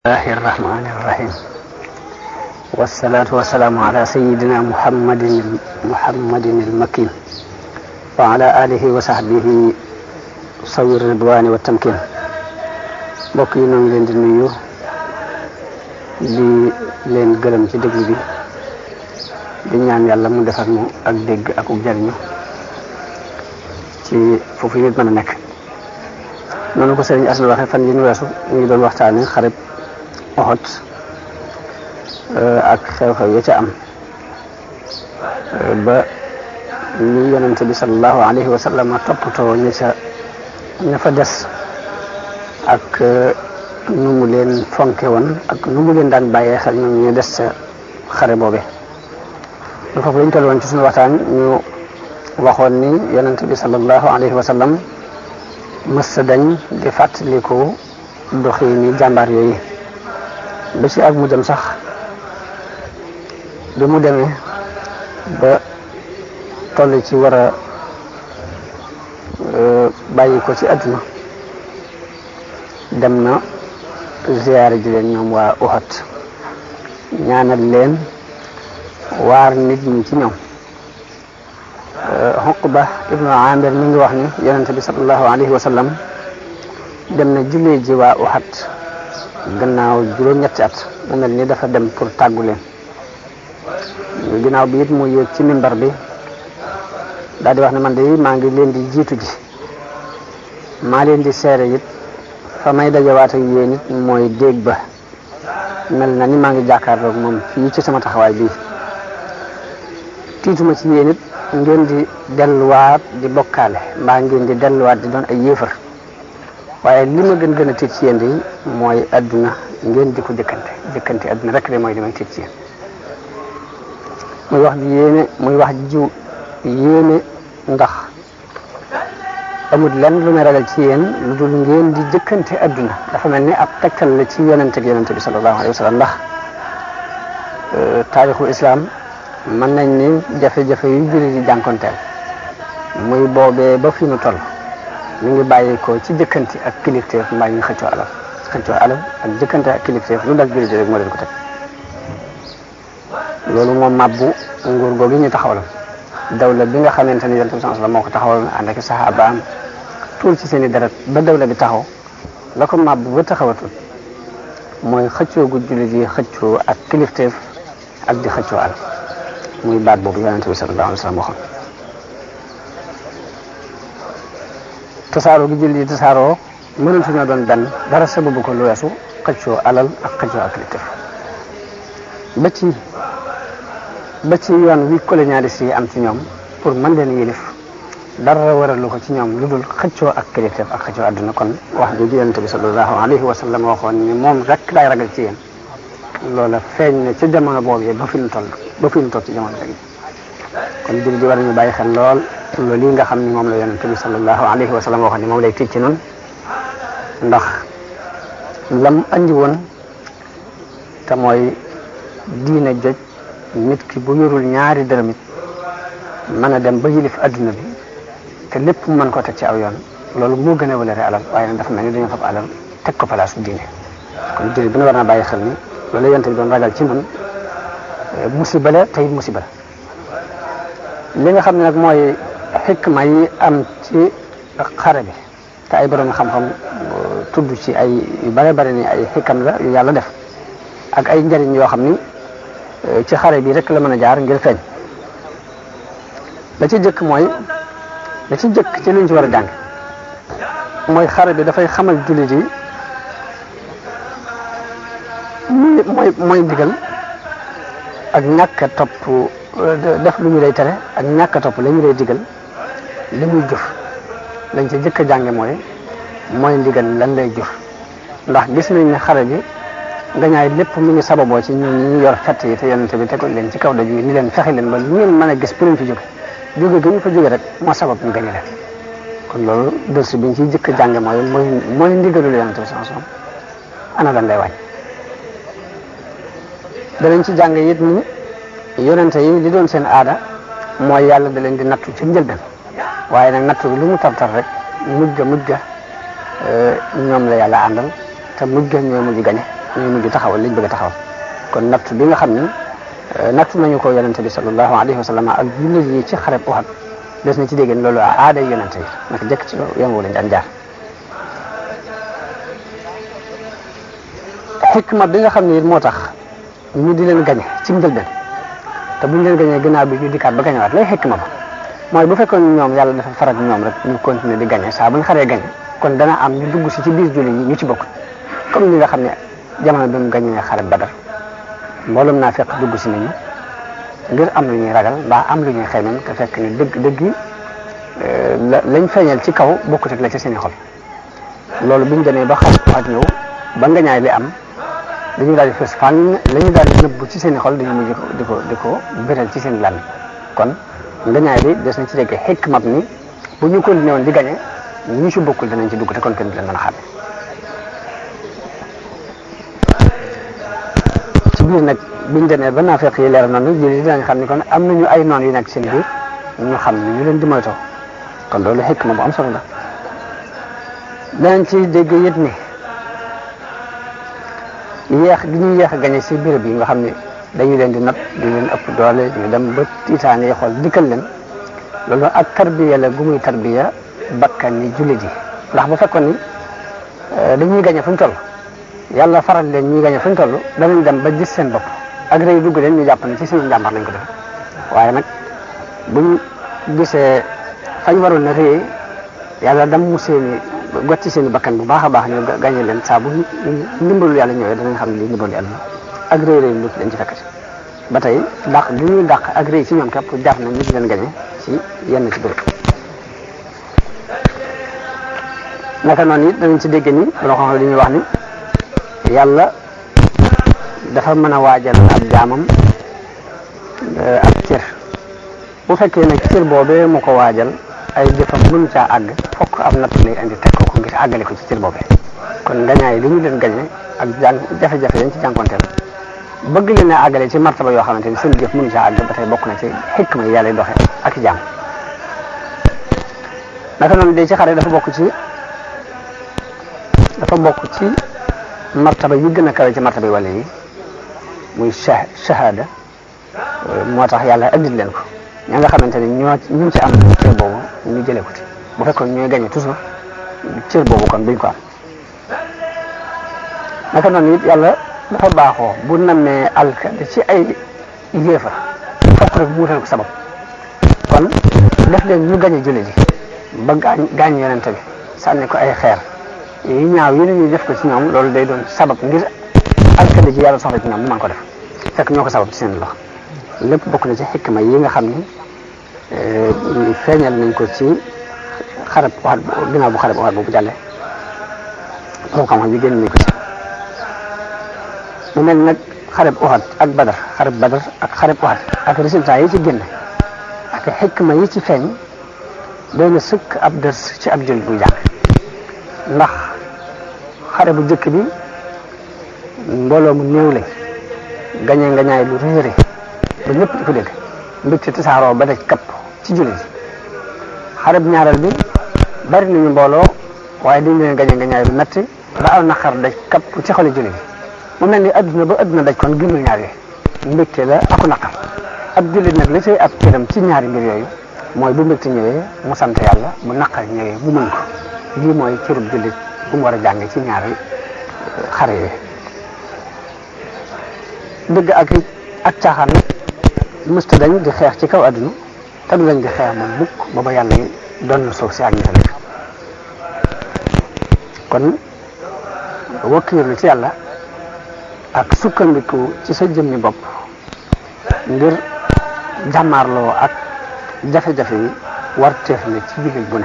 الله الرحمن الرحيم والصلاة والسلام على سيدنا محمد محمد المكين وعلى آله وصحبه صوي الرضوان والتمكين mbokk yi ñoo ngi leen di nuyu di leen gërëm ci déglu bi di ñaan yàlla mu defar mu ak dégg ak uk jariñu ci foofu nit mën a nekk noonu ko sëriñ Asna waxe fan yi ñu weesu ñu ngi doon waxtaane xarib oxot ak xew-xew ya ca am ba ñu yonente bi salallahu alayhi wa sallam toppatoo ña ca ña fa des ak nu mu leen fonke woon ak nu mu leen daan bàyyee xel ñoom ñu des ca xare boobe lu foofu lañ toll woon ci suñu waxtaan ñu waxoon ni yonente bi salallahu alayhi wa sallam mës sa dañ di fàttaliku doxi ni jàmbaar yooyu ba ci ak mu dem sax bi mu demee ba toll ci war a bàyyi ko ci àdduna dem na ziyaare ji leen ñoom waa Uhud ñaanal leen waar nit ñi ci ñoom Uqba ibnu Amir mi ngi wax ni yonente bi sallallahu alayhi wa sallam dem na jullee ji waa Uhud gannaaw juróom-ñetti at mu mel ni dafa dem pour tàggu leen ginnaaw bi it mu yéeg ci mimbar bi daal di wax ne man de maa ngi leen di jiitu ji maa leen di seere it fa may dajawaat ak yéen it mooy déeg ba mel na ni maa ngi jàkkaarloog moom fii ci sama taxawaay bii tiituma ci yéen it ngeen di delluwaat di bokkaale mbaa ngeen di delluwaat di doon ay yéefar waaye li ma gën gën a tiit ci yéen de mooy adduna ngeen di ko jëkkante jëkkante adduna rek de mooy li may tiit ci yéen muy wax ji yéene muy wax jiw yéene ndax amul lenn lu may ragal ci yéen lu dul ngeen di jëkkante adduna dafa mel ni ab tegtal la ci yonente ak yonente bi sallallahu alayhi wa sallam ndax taarixu islam mën nañ ni jafe-jafe yu julli di jànkonteel muy boobee ba fi nu toll mi ngi bàyyi ko ci jëkkante ak kilifteef mbaa ñu xëccoo alal xëccoo alal ak jëkkante ak kilifteef lu dal jullit rek moo leen ko teg loolu moom mabbu nguur googu ñu taxawal dawla bi nga xamante ni yonent bi sallallahu alayhi wasallam moo ko taxawal ànd ak saxaabaam tuur ci seen i deret ba dawla bi taxaw la ko mabbu ba taxawatul mooy xëccoo gu jullit yi xëccoo ak kilifteef ak di xëccoo alal muy baat boobu yonent bi sallallahu alayhi wasallam waxoon tasaaroo gi jullit yi tasaaroo mënatu ñoo doon benn dara sababu ko lu weesu xëccoo alal ak xëccoo ak kilifteef ba ci ba ci yoon wi colonialiste yi am ci ñoom pour mën leen yilif dara waralu ko ci ñoom lu dul xëccoo ak kilifteef ak xëccoo àdduna kon wax jooju yonent bi sallallahu alayhi wa sallam waxoon ni moom rek laay ragal ci yéen loola feeñ na ci jamono boobu ba fi ñu toll ba fi ñu toll ci jamono léegi kon jullit di war nañu bàyyi xel lool loolu yi nga xam ni moom la yonent bi sallallahu alayhi wa sallam waxoon ni moom lay tiit ci noonu ndax lam andi woon te mooy diine joj nit ki bu yorul ñaari dërëm it mën a dem ba yilif adduna bi te lépp mën ko teg ci aw yoon loolu moo gën a walare alal waaye nag dafa mel ni dañoo fab alal teg ko place diine kon jullit bi na war naa bàyyi xel ni loolu yonent bi doon ragal ci noonu musiba la tey musiba la li nga xam ne nag mooy xikma yi am ci xare bi te ay borom xam-xam tudd ci ay yu bare bare ni ay xikam la yu yàlla def ak ay njariñ yoo xam ni ci xare bi rek la mën a jaar ngir feeñ la ci jëkk mooy la ci jëkk ci liñ ci war a jàng mooy xare bi dafay xamal jullit yi mooy mooy ndigal ak ñàkk a topp def lu ñu lay tere ak ñàkk a topp la ñu lay digal li muy jëf lañ ci jëkk a jànge mooy mooy ndigal lan lay jëf ndax gis nañ ne xare bi ngañaay lépp mu ngi sababoo ci ñun ñi yor fett yi te yonente bi tegal leen ci kaw daju yi ni leen fexe leen ba lu ngeen mën a gis pour ñu fi jóge jóge gi ñu fa jóge rek moo sabab ñu gañe leen kon loolu dërsi bi ñu ciy jëkk a jànge mooy mooy mooy ndigalul yonente bi sans som ana lan lay wàññ danañ ci jàng it ni yonente yi li doon seen aada mooy yàlla da leen di nattu ci njëlbeen waaye nag nattu bi lu mu tartar rek mujj ga mujj ga ñoom la yàlla àndal te mujj ga ñooy mujj gañe ñuy mujj taxawal liñ bëgg a taxawal kon natt bi nga xam ni natt nañu ko yonente bi sallallahu alayhi wa sallam ak jullit yi ci xareb Uhud des na ci dégg loolu aaday yonente yi naka jëkk ci yoon wu lañ daan jaar xikma bi nga xam ne it moo tax ñu di leen gañe ci njëlbeen te buñ leen gañee gannaaw bi ñu dikkaat ba gañewaat lay xikma ba mooy bu fekkoon ñoom yàlla dafa faral ñoom rek ñu continuer di gañe saa bu ñu xaree gañe kon dana am ñu dugg si ci biir jullit yi ñu ci bokk comme ni nga xam ne jamono bi mu gañee xare Badar mboolum naa fekk dugg si nañu ngir am lu ñuy ragal mbaa am lu ñuy xeymam te fekk ni dëgg dëgg lañ feeñal ci kaw bokkut ak la ci seen i xol loolu biñ demee ba xare ak ñëw ba ngañaay li am dañu daal di fës fànn la ñu daal di nëbbu ci seen i xol dañu mujj di ko di ko biral ci seen làmmiñ kon ngañaay bi des na ci dégg xikmab ni bu ñu continué woon di gañe ñu ci bokkul danañ ci dugg te kon kenn du leen mën a xam ci biir nag biñ demee ba naafeq yi leer noonu jëli dinañ xam ni kon am nañu ay noon yu nekk seen biir ñu xam ni ñu leen di moytoo kon loolu xikma bu am solo la danañ ci dégg yit ni yéex gi ñuy yéex a gañe si béréb yi nga xam ne dañu leen di nat di leen ëpp doole ñu dem ba tiitaane yi xool dikkal leen loolu ak tarbiya la gu muy tarbiya bakkan ni jullit yi ndax bu fekkoon ni dañuy gañe fu ñu toll yàlla faral leen ñuy gañe fu ñu toll danañ dem ba gis seen bopp ak rëy dugg leen ñu jàpp ne ci seen njàmbar lañ ko def waaye nag buñ gisee fañ waroon na rëy yàlla dam mu seeni got ci seen bakkan bu baax a baax ñu gañe leen saa bu ndimbalul yàlla ñëwee danañ xam ne lii ndimbalu yàlla ak rëy rëy lu leen ci fekkati ba tey dàq li ñuy dàq ak rëy ci ñoom képp jar na ñu di leen gañe ci yenn ci béréb naka noonu it danañ ci dégg ni loo xam li ñuy wax ni yàlla dafa mën a waajal ab jaamam ab cër bu fekkee nag cër boobee mu ko waajal ay jëfam mënu caa àgg fokk am natt lay indi teg ko ko ngir àggale ko ci cër boobee kon ngañaay li ñu leen gañe ak jàng jafe-jafe yañ ci jànkonteel bëgg leen a àggale ci martaba yoo xamante ni seen jëf mënu caa àgg ba tey bokk na ci xikma yi yàlla doxe ak i jaam naka noonu de ci xare dafa bokk ci dafa bokk ci martaba yi gën a kawe ci martaba yi wala yi muy shahada moo tax yàlla andil leen ko ña nga xamante ni ñoo ñu ci am cër boobu ñu jëlee ko ci bu fekkoon ñooy gagné toujours cër boobu kon duñ ko am naka noonu it yàlla dafa baaxoo bu nammee alkade ci ay yéefar fokk rek mu wutal ko sabab kon def leen ñu gagné jullit yi ba gaañ gaañ yonente bi sànni ko ay xeer yi ñaaw yi ñuy def ko ci ñoom loolu day doon sabab ngir alkade ji yàlla soxla ci ñoom mu mën ko def fekk ñoo ko sabab ci seen loxo lépp bokk na ci xikma yi nga xam ni feeñal nañ ko ci xarab waxat ginnaaw bu xarab waxat boobu jàlle moom xam-xam yi génn nañ ko ci mu mel nag xarab waxat ak badar xarab badar ak xarab waxat ak résultat yi ci génn ak xikma yi ci feeñ doy na sëkk ab dërs ci ab jullit buy jàng ndax xare bu jëkk bi mbooloo mu néew lañ gañe ngañaay lu réere ba ñëpp di ko dégg mbégte tasaaroo ba daj kapp ci jullit yi xare bu ñaareel bi bari nañu mbooloo waaye dañ leen gañe ngañaay lu metti ba aw naqar daj kapp ci xoli jullit yi mu mel ni adduna ba adduna daj kon gënul ñaar yooyu mbégte la aku naqar ab jullit nag li say ab cëram ci ñaari mbir yooyu mooy bu mbégte ñëwee mu sant yàlla bu naqar ñëwee mu mën ko lii mooy cërub jullit bu mu war a jànge ci ñaari xare yooyu dëgg ak ak caaxaan nag mësta dañ di xeex ci kaw adduna te du dañ di xeex moom mukk booba yàlla yi doon na suuf si ak ñi fa nekk kon wakkiirlu ci yàlla ak sukkandiku ci sa jëmmi bopp ngir jàmmaarloo ak jafe-jafe yi war teef na ci jullit bu ne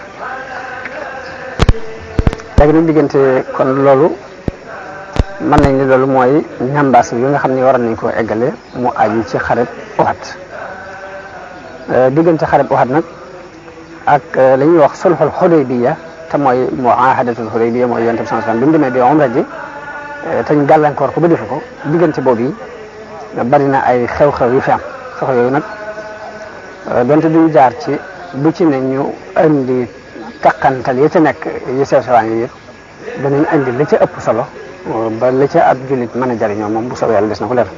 léegi nag diggante kon loolu mën nañ ni loolu mooy ñambaas yi nga xam ne waroon nañ koo eggale mu aju ci xareb Uhud diggante xareb Uhud nag ak la ñuy wax sulhul Hudaybiya te mooy muahadatul Hudaybiya mooy yonent bi sallallahu alayhi wasallam bi mu demee di umra ji te ñu gàllankoor ko ba defu ko diggante boobu yi bari na ay xew-xew yu fi am xew yooyu nag donte duñu jaar ci bu ci ne ñu indi takkantal yi ci nekk yi sew sewaan yi yëpp danañ indi li ci ëpp solo ba la ca ab jullit mën a jariñoo moom bu soobee yàlla des na ko leer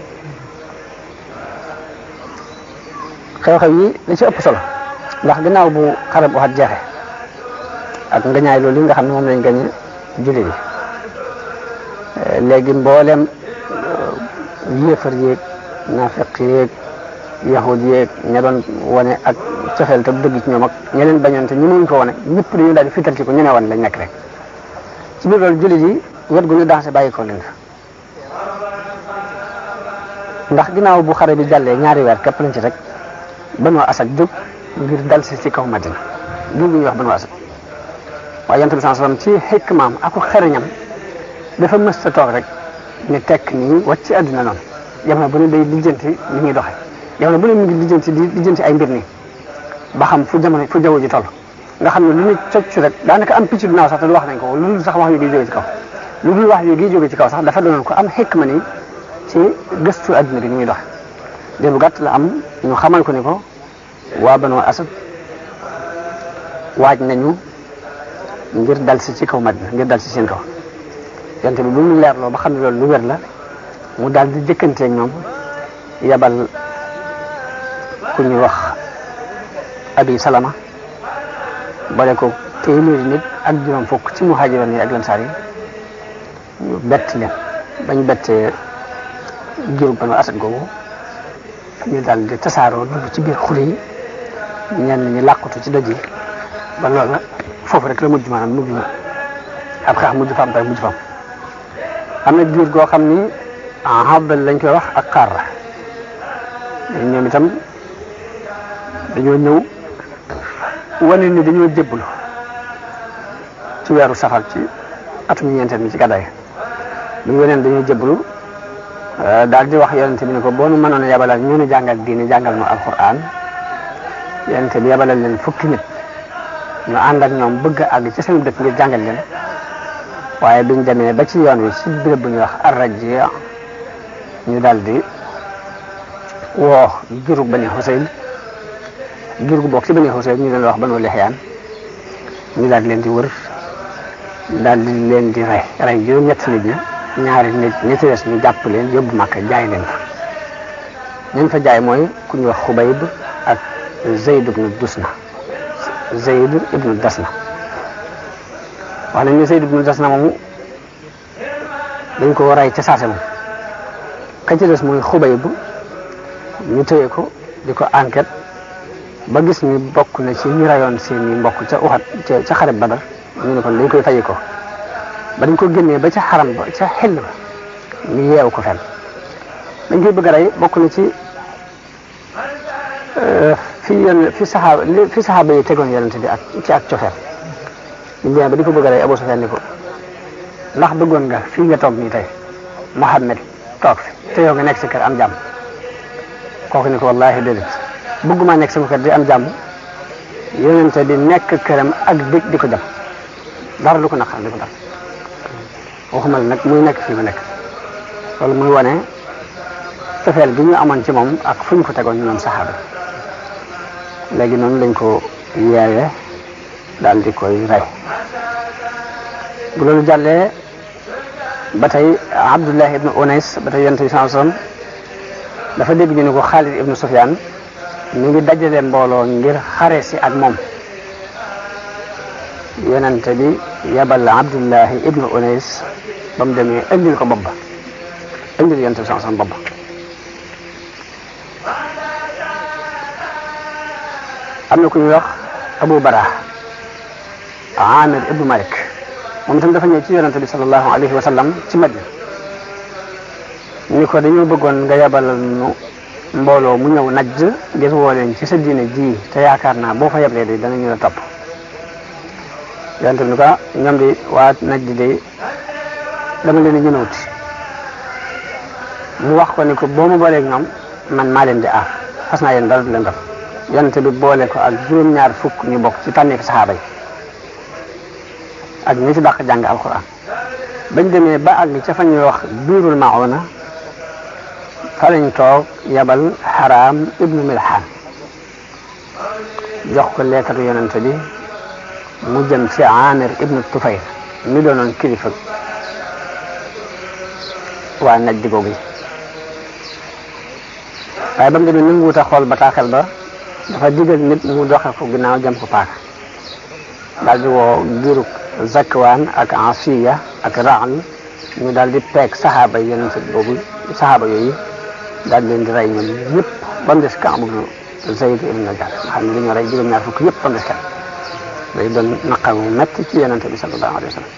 xew-xew yi li ci ëpp solo ndax gannaaw bu xare bu waxat jeexe ak ngañaay loolu li nga xam ne moom lañ gañe jullit yi léegi mboolem yéefar yéeg naafeq yéeg yahud yéeg ña doon wane ak cofeel te dëgg ci ñoom ak ña leen bañoon te ñu mënuñ ko wane ñëpp dañu daal di fital ci ko ñu ne wan lañ nekk rek ci biir loolu jullit yi wet gu ñu dansé bàyyi ko leen fa ndax ginnaaw bu xare bi jàllee ñaari weer képp lañ ci rek Banu Asad jóg ngir dal si ci kaw Madina jur gi ñuy wax Banu Asad waaye yonent bi sallallahu alayhi wasallam ci xikmaam ak xereñam dafa mës a toog rek ne tekk nii wàcc ci àdduna noonu jamono bu ne day lijjanti li muy doxee jamono bu ne mu ngi lijjanti di lijjanti ay mbir nii ba xam fu jamono fu jaww ji toll nga xam ne lu ñu cocc rek daanaka am picc du naaw sax te du wax nañ ko lu dul sax wax yu gi jóge ci kaw lu dul wax yu gi jóge ci kaw sax dafa doonoon ko am xikma nii ci gëstu àdduna bi ni muy doxe dér bu gàtt la am ñu xamal ko ni ko waa Banu Asad waaj nañu ngir dal si ci kaw Madina ngir dal si seen kaw yonte bi bu mu leerloo ba xam ne loolu lu wér la mu daal di jëkkanteeg ñoom yabal ku ñuy wax abi salama boole ko téeméeri nit ak juróom fukk ci muhaajiroon yi ak lansaar yi ñu bett leen bañ bettee jurub Banu Asad googu ñu daal di tasaaroo dugg ci biir xur yi ñenn ñi làqutu ci doj yi ba loolu foofu rek la mujj maanaam mujj ab xeex mujj fa am tay mujj fa am am na jur goo xam ni habal lañ koy wax ak xaar ñoom itam dañoo ñëw wane ni dañoo jébbalu ci weeru safar ci atum ñeenteel mi ci gàddaay bu ñu waneen dañoo jébbalu daal di wax yonente bi ne ko boo nu mënoon a yabalal ñu nu jàngal diine jàngal nu alquran yonente bi yabalal leen fukki nit ñu ànd ak ñoom bëgg a àgg ci seen dëkk ngir jàngal leen waaye biñ demee ba ci yoon wi ci béréb bu ñuy wax arraji ñu daal di woo jurug bani Xuseyn jurug bokk ci bani Xuseyn ñu leen wax banu Lixyaan ñu daal di leen di wër daal di leen di rey rey juróom-ñett nit ñi ñaari nit ñi ci des ñu jàpp leen yóbbu Makka jaay leen fa ñañ fa jaay mooy ku ñuy wax Xubayb ak Zayd ibnu Dusna Zayd ibnu Dasna wax nañ ne Zayd ibnu Dasna moomu dañ ko rey ca saase moom ka ci des mooy Xubayb ñu téye ko di ko enquête ba gis ni bokk na ci ñu rayoon seen i mbokk ca uxat ca ca xareb Badar ñu ne kon dañ koy fayi ko ba dañ ko génnee ba ca xaram ba ca xel ba ñu yeew ko fenn dañ koy bëgg a rey bokk na ci fi yenn fi saxaaba fi saxaaba yi tegoon yonente bi ak ci ak cofeel ñu demee ba di ko bëgg a rey Abu Sufyaan ni ko ndax bëggoon nga fii nga toog nii tey Muhammad toog fi te yow nga nekk si kër am jàmm kooku ni ko wallahi déedéet bëgguma nekk sama kër di am jàmm yonente bi nekk këram ak dëj di ko jam dara du ko naqar di ko dal waxuma la nag muy nekk fii ma nekk loolu muy wane cofeel gi ñu amoon ci moom ak fu ñu ko tegoon ñoom saxaaba léegi noonu lañ ko yeewee daal di koy rey bu loolu jàllee ba tey Abdullah ibnu Unays ba tey yonent bi sallallahu alayhi wasallam dafa dégg ñu ne ko Xaalid ibnu Sufyaan ñu ngi dajale mbooloo ngir xare si ak moom yonent bi yabal Abdullah ibnu Unays ba mu demee indil ko bopp ba indil yonent bi sallallahu alayhi wasallam bopp ba am na ku ñuy wax Abu Bara Amir ibnu Malik moom itam dafa ñëw ci yonente bi sallallahu alayhi wa sallam ci Madina ni ko dañoo bëggoon nga yabalal nu mbooloo mu ñëw najj ngir woo leen ci sa diine ji te yaakaar naa boo fa yeblee de danañu la topp yonente bi ni ko ñoom di waa najj de dama leen di ñënawut mu wax ko ni ko boo ma booleeg ñoom man maa leen di aar fas naa yéen dara du leen def yonente bi boole ko ak juróom-ñaar fukk ñu bokk ci tànneefi saxaaba yi ak ñi ci dàq jàng alquran bañ demee ba àgg ca fa ñuy wax biirul mauna fa lañ toog yabal xaraam ibnu milhaan jox ko leetaru yonente bi mu jëm ci amir ibnu tufayl mi doonoon kilifa waa naj di googu yi waaye ba mu demee nanguwut a xool bataaxel ba dafa digal nit mu doxe ko ginnaaw jam ko paaka daal di woo giirug zakwaan ak asiya ak raan ñu daal di peeg saxaaba yonent boobu saxaaba yooyu daal di leen di rey ñoom ñëpp ba mu des Kaab ibnu Zayd ibn Najjar nga xam ne dañoo rey juróom-ñaar fukk yëpp ba mu des kenn day doon naqar mu metti ci yonent bi sallallahu alayhi wa sallam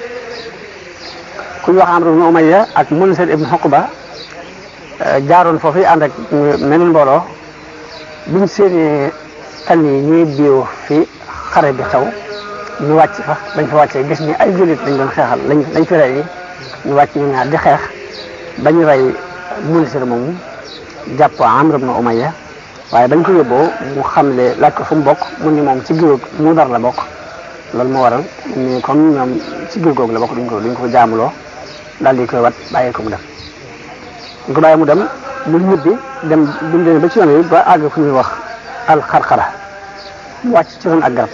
ku ñu wax Amr ibn Umayya ak Munsir ibn Uqba jaaroon foofu ànd ak meneen mbooloo biñ seeni tan yi ñuy biiw fi xare bi xew ñu wàcc fa bañ fa wàccee gis ni ay jullit lañ doon xeexal lañ lañ fi rey ñu wàcc ñu ñaar di xeex bañ rey Munsir moomu jàpp Amr ibn Umayya waaye bañ ko yóbboo mu xamle laaj ko fu mu bokk mu ni moom ci giróog mu dar la bokk loolu moo waral ni comme ñoom ci giir googu la bokk duñ ko duñ ko jaamuloo daal di koy wat bàyyi ko mu dem ñu ko bàyyi mu dem mu ñibbi dem bi mu demee ba ci yoon yi ba àgg fu ñuy wax alxarxara mu wàcc ci ron ak garab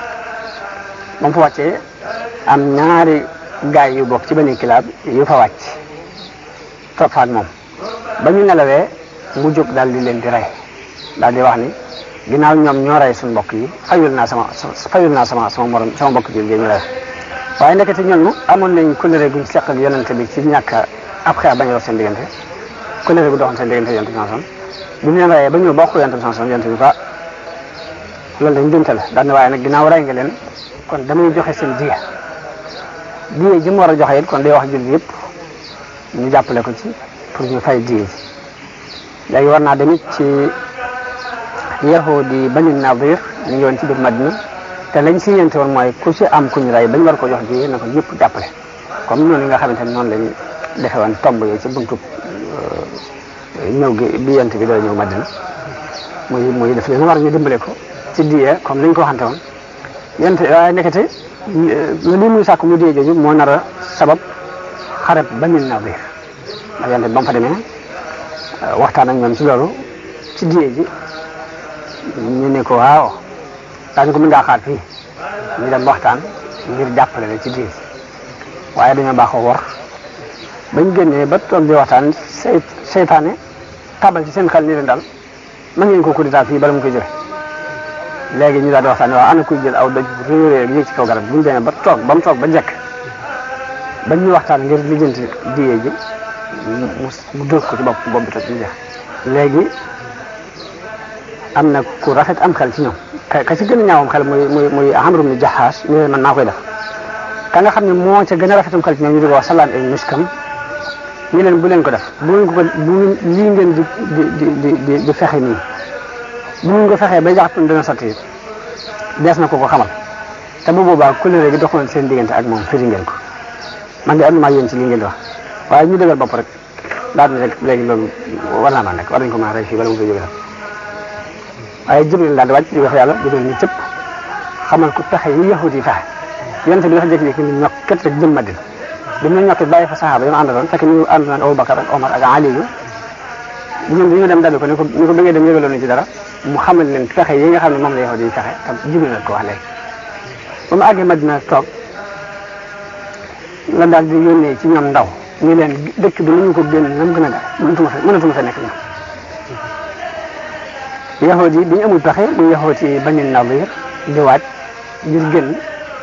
ba mu fa wàccee am ñaari gaay yu bokk ci benn kilaab yu fa wàcc topp fa ak moom ba ñu nelawee mu jóg daal di leen di rey daal di wax ni ginnaaw ñoom ñoo rey suñu mbokk yi fayul naa sama fayul naa sama sama morom sama mbokk ji ñu rey waaye ndekete ñooñu amoon nañ kóllëre guñ seq ak yonente bi ci ñàkk ab xeex bañ a dox seen diggante kóllëre gu doxoon seen diggante yonente bi sanson bi ñu leen reyee ba ñëw bokk yonente bi sanson yonente bi fa loolu dañ jumte la daal ne waaye nag ginnaaw rey nga leen kon damay joxe seen diya diya ji mu war a joxe it kon day wax julli yëpp ñu jàppale ko ci pour ñu fay diya ji léegi war naa demit ci yahudi bani nadir ñu ngi woon ci biir madina te lañ si yente woon mooy ku ci am ku ñu rey bañ war ko jox ji na ko ñëpp jàppale comme noonu nga xamante ne noonu lañ defe woon tomb yooyu ci buntu ñëw gi bi yent bi dara ñëw madina muy muy def leen war ñu dimbale ko ci diye comme lañ ko waxante woon yent waaye nekkate li muy sàkk mu diye jooju moo nar a sabab xareb bani nadir ndax yente bi ba mu fa demee waxtaan ak ñoom ci loolu ci diye ji ñu ne ko waaw daañu ko mën ngaa xaar fii ñu dem waxtaan ngir jàppale la ci diye ji waaye dañoo baaxoo wor bañ génnee ba toog di waxtaan say seytaane tabal ci seen xel ni leen daal mën ngeen ko coup d'état fii bala mu koy jële léegi ñu daal di waxtaan waaw ana kuy jël aw doj réeréer yéeg ci kaw garab bu ñu demee ba toog ba mu toog ba jekk bañ ñu waxtaan ngir lijjanti diye ji mu dóor ko ci bopp bopp bi toj ñu jeex léegi am na ku rafet am xel ci ñoom ka ka ci gën a ñaawam xel muy muy muy Amr ibn Jahaas ñu leen man naa koy def ka nga xam ne moo ca gën a rafetam xel ci ñoom ñu di ko wax Salaan ibn Miskam ñu leen bu leen ko def bu ngeen ko bu lii ngeen di di di di di fexe nii bu ngeen ko fexee ba jaxatun dana sotti dees na ko ko xamal te bu boobaa couleur gi doxoon seen diggante ak moom firi ngeen ko man de am na maa yéen ci lii ngeen di wax waaye ñu dëggal bopp rek daal di rek léegi loolu war naa maa nekk war nañ ko mën a rey fii bala mu koy jóge waaye Jibril daal di wàcc di wax yàlla Jibril ni cëpp xamal ko pexe yi yahudi yi fexe yonente bi dafa jékki-jékki ni ñokk ket rek jëm Madina bi mu ñokk bàyyi fa saxaaba yi ma àndaloon fekk ñu ànd naan Abubakar ak Omar ak Ali yu bu ñun dañu dem dabi ko ni ko ni ko bëggee dem yëgaloon ci dara mu xamal leen pexe yi nga xam ne moom la yahudi yi fexe te Jibril la ko wax léegi ba mu àggee Madina toog la daal di yónnee ci ñoom ndaw ñu leen dëkk bi nañu ko génn nam gën a gaaw mënatuma fa mënatuma fa nekk ñoom yahudi yi bi ñu amul pexe muy yahudi yi Bani Nadir di waaj ngir génn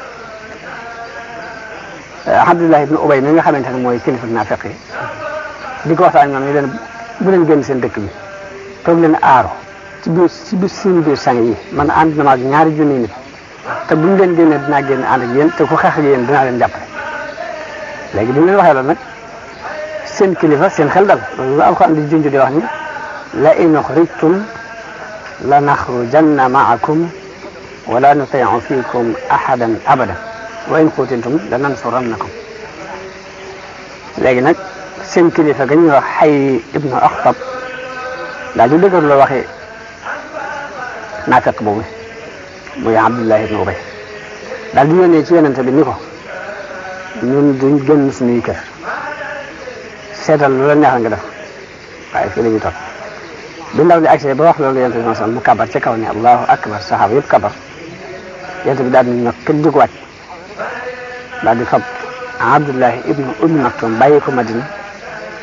Abdullah ibn Ubay mi nga xamante ne mooy kilifa naafiq yi di ko waxtaan ñoom ñu leen bu leen génn seen dëkk bi toog leen aaro ci biir ci biir suñu biir sang yi man ànd na ma ak ñaari junni nit te bu ñu leen génnee dinaa génn ànd ak yéen te ku xeex ak yéen dinaa leen jàppale léegi bi ñu leen waxee loolu nag seen kilifa seen xel dal loolu la alxuraan di junj di wax ni la in uxrijtum la naxrujanna maakum wala nutiicu fiikum ahadan abada wa in qutiltum la nansurannakum léegi nag seen kilifa ga ñuy wax xay ibnu axtab daal di dëgër loo waxee naafeq boobu muy abdullah ibnu ubay daal di yónnee ci yonente bi ni ko ñun duñ génn suñuy kër seetal lu la neexal nga def waaye fii la ñuy toog bi ndaw li agsee ba wax loolu yonente bi sallam mu kabar ca kaw ne allahu akbar saxaaba yëpp kabar yonente bi daal di ñëw kenn jóg wàcc daal di fab abdullahi ibnu ummi maktum bàyyi ko madina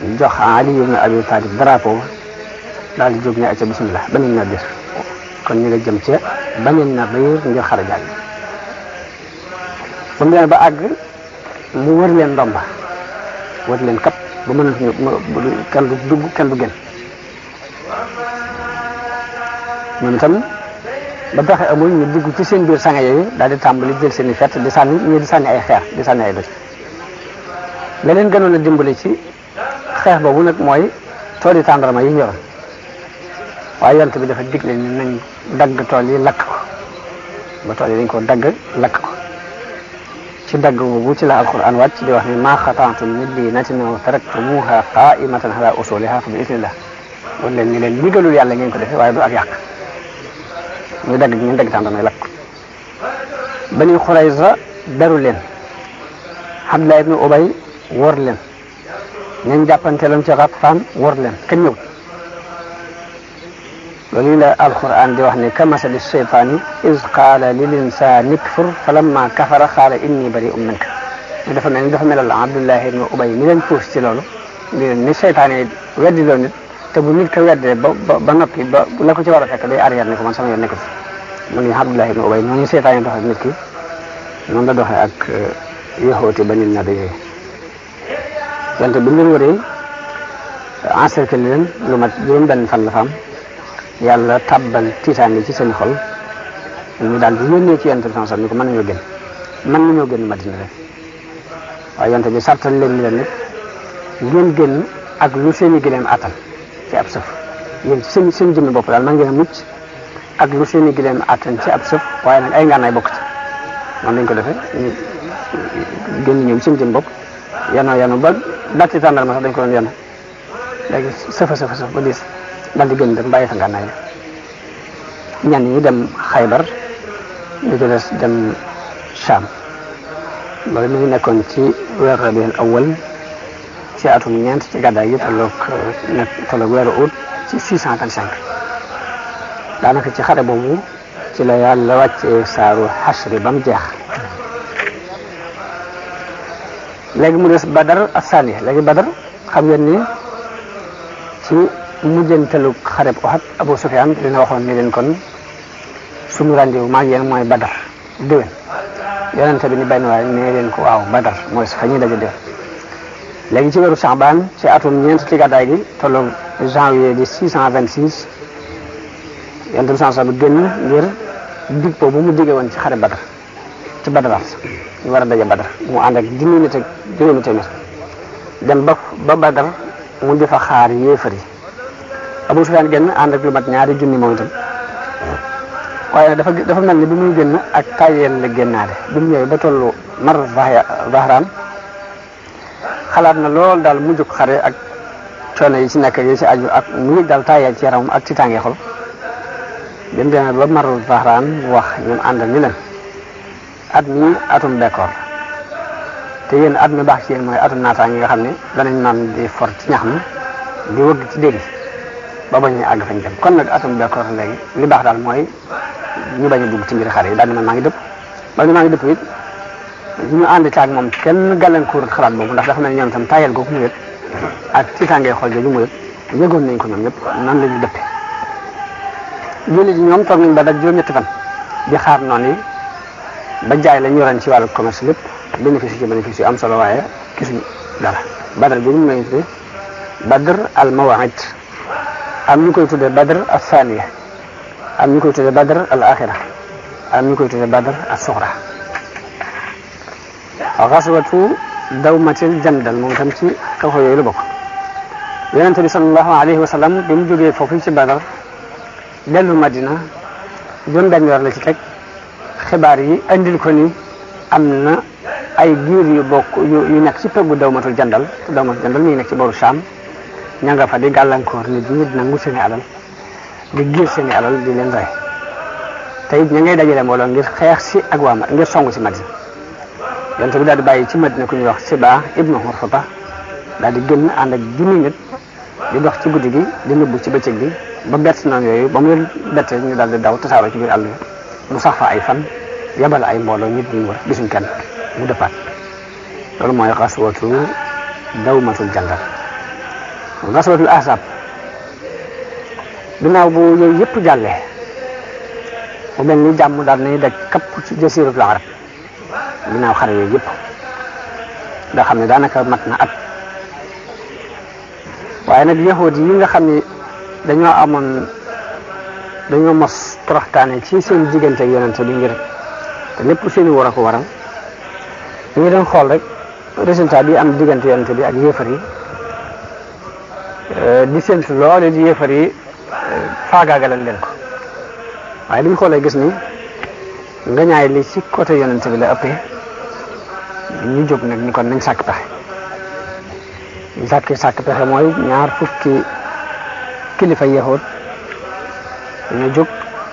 jox Ali ibn Abi Talib drapeau daal di jóg ne acca bismillah Bani Nadir kon ñu nga jëm ca Bani Nadir ngir xare jàll ba mu demee ba àgg mu wër leen ndomba wër leen kap ba mënatuñu kenn du dugg kenn du génn ñoom itam ba pexe amul ñu dugg ci seen biir sànge yooyu daal di tàmbali jël seen i fett di sànni ñii di sànni ay xeer di sànni ay doj la leen gënoon a dimbali ci xeex boobu nag mooy tooli tàndarma yi ñoroon waaye yont bi dafa digle ni nañ dagg tool yi lakk ko ba tool yi dañ ko dagg lakk ko ci dagg boobu ci la alquran wàcc di wax ni maa xataatum min liinatin aw taraktumuha qaimatan ala usuliha fa bi idnillah wala leen ni leen ndigalul yàlla ngeen ko defee waaye du ak yàq ñu dagg ñu dagg tàndarma yi lakk ko Bani Xurayza daru leen Abdullah ibnu Ubay wor leen ñañ jàppanteeloon ci Ghatfaan wor leen kenn ñëw loolu la alquran di wax ni ka masali shaytaani iz qaala lil insaani kfur falamma kafara qaala inni bari'un minka ñu dafa mel ni dafa melal Abdullah ibnu Ubay mi leen puus ci loolu ni seytaane weddi loo nit te bu nit ko weddee ba ba noppi ba la ko ci war a fekk day arrière ne ko man sama yoon nekk fi mu ngi Abdullah ibn Ubay noonu seytaane doxee ak nit ki noonu la doxee ak yaxooti Bani Nadir yooyu wante bi leen wëree encercler leen lu mat juróom benn fan la fa am yàlla tabbal tiitaange ci seen xol ñu daal di yónnee ci yonent bi sallallahu alayhi wasallam ni ko mën nañoo génn mën nañoo génn Madina rek waaye yonent bi sartal leen ni leen nit ngeen génn ak lu seeni gileem attan ci ab sëf yéen ci seen seen jëmmi bopp daal man ngeen a mucc ak lu seeni gileem attan ci ab sëf waaye nag ay ngànnaay bokk ci noonu lañ ko defee ñu génn ñoom seen jëmmi bopp yanoo yanu ba datti tàndarma sax dañ ko doon yanu léegi sëfa sëfa sëf ba diis daal di génn dem bàyyi fa ngànnaay ñenn ñi dem xaybar ñu ci des dem Sham loolu mi ngi nekkoon ci weer rabiul awwal ci atum ñeent ci gàddaay yi tolloog nekk tolloog weeru août ci 625 daanaka ci xare boobu ci la yàlla wàccee saaru xasri ba mu jeex léegi mu des badar asani léegi badar xam ngeen ni ci mujjantalu xareb Uhud Abu Sufyaan dina waxoon ni leen kon suñu rendez-vous maa ngi yéen mooy badar déwén yonente bi ni benn waaye nee leen ko waaw badar mooy fa ñuy daje déwén léegi ci weeru Saxbaan ci atum ñeent ci gàddaay gi tolloog janvier di 626 yonente bi sansa bi génn ngir dig boobu mu digge woon ci xare badar ci badaraat ñu war a daje badar mu ànd ak junni nit ak juróomi téeméer dem ba ba badar mu di fa xaar yéefar yi Abu Sufyaan génn ànd ak lu mat ñaari junni moom itam waaye dafa dafa mel ni bi muy génn ak tayeel la génnaale bi mu ñëwee ba tollu mar Zahraan xalaat na lool daal mu jóg xare ak coono yi ci nekk yi ci aju ak mu yëg daal tayeel ci yaramam ak ci tàngee xol bi mu demee ba mar Zahraan wax ñun àndal ni leen at mi atum bekkoor te yéen at mi baax ci yéen mooy atum naataange nga xam ne danañ naan di for ci ñax mi di wëgg ci dégg ba bañ a àgg fañ jëm kon nag atum bekkoor léegi li baax daal mooy ñu bañ a dugg ci mbiri xare yi daal di man maa ngi dëpp ba maa ngi dëpp it ñu ànd ci ak moom kenn gàllankoor xalaat boobu ndax dafa mel ni ñoom tam tayal googu mu yëg ak tiitaangee xool jooju mu yëg yëgoon nañ ko ñoom ñëpp nan la ñu dëppe jullit yi ñoom toog nañ ba daj juróom-ñetti fan di xaar noonu yi ba jaay la ñu yoroon ci wàllu commerce lépp bénéfice ci bénéfice yu am solo waaye gisuñu dara badar bi ñu may tuddee badr al mawa'id am ñu koy tuddee badr al thaniya am ñu koy tuddee badr al axira am ñu koy tuddee badr al suxra xaswatu dawmatil jandal moom itam ci xew xew yooyu la bokk yonente bi sallallahu alayhi wa sallam bi mu jógee foofu ci badar dellu madina juróom benn weer la ci teg xibaar yi andil ko ni am na ay giir yu bokk yu nekk ci peggu dawmatul jandal te dawmatul jandal mi ngi nekk ci booru Sham ña nga fa di gàllankoor nit ñi di nangu seeni alal di giir seeni alal di leen rey te it ña ngay dajale mbooloo ngir xeex si ak waa ngir songu si Madina yonte bi daal di bàyyi ci Madina ku ñuy wax Siba ibnu Hurfata daal di génn ànd ak junni nit di dox ci guddi gi di nëbbu ci bëccëg bi ba bett noonu yooyu ba mu leen bettee ñu daal di daw tasaaroo ci biir àll bi mu sax fa ay fan yabal ay mbooloo nit ñi wër gisuñ kenn mu dëppaat loolu mooy xaswatu dawmatul jandal gaswatul ahzab ginnaaw bu yooyu yëpp jàllee mu mel ni jàmm daal nañu daj kapp ci jasiratul arab ginnaaw xare yooyu yëpp nga xam ne daanaka mat na at waaye nag yahud yi nga xam ne dañoo amoon dañoo mos toroxtaane ci seen diggante ak yonente bi ngir te lépp seen i war a ko waral ñu ngi doon xool rek résultat bi am diggante yonente bi ak yéefar yi di séntu loole di yéefar yi faagaagalal leen ko waaye li ñu xoolee gis ni nga ñaay li ci côté yonente bi la ëppee ñu jóg nag ni kon nañ sàkk pexe ñu sàkki sàkk pexe mooy ñaar fukki kilifa yahud dañoo jóg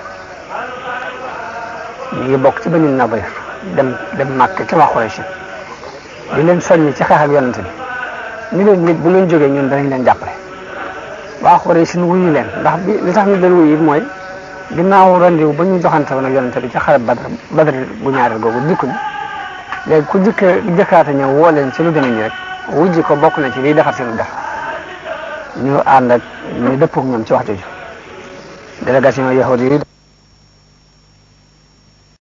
ñu ngi bokk ci Banu Nadir dem dem màkk ci waa Quraysh di leen soññi ci xeex ak yonente bi ni leen nit bu leen jógee ñun danañ leen jàppale waa Quraysh nu wuyu leen ndax bi li tax ñu leen wuyu mooy ginnaaw rendiw ba ñu joxante woon ak yonente bi ci xare Badr Badr bu ñaareel googu dikkuñ léegi ku jëkk jëkkaata ñëw woo leen ci lu demee nii rek wujji ko bokk na ci liy defar seen def ñu ànd ak ñu dëppoo ak ñoom ci wax jooju délégation yahudi yi